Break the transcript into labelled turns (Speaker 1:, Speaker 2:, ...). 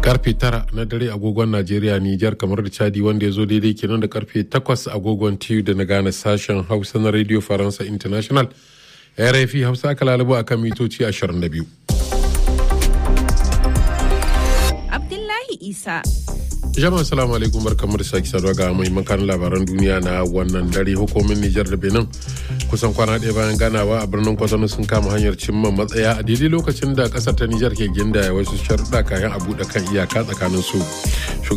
Speaker 1: karfe tara na dare agogon najeriya nijar kamar da chadi wanda ya zo daidai kenan da karfe takwas agogon tiyu da na gane sashen hausa na radio faransa international rfi hausa aka lalubu akan mitoci 22
Speaker 2: abdullahi isa
Speaker 1: jama'a salamu alaikum barkamu da sake saduwa ga mahimman labaran duniya na wannan dare hukumin nijar da benin kusan kwana ɗaya bayan ganawa a birnin kwatano sun kama hanyar cimma matsaya a daidai lokacin da ƙasar ta nijar ke gindaya wasu sharuɗa kayan a buɗe kan iyaka tsakanin su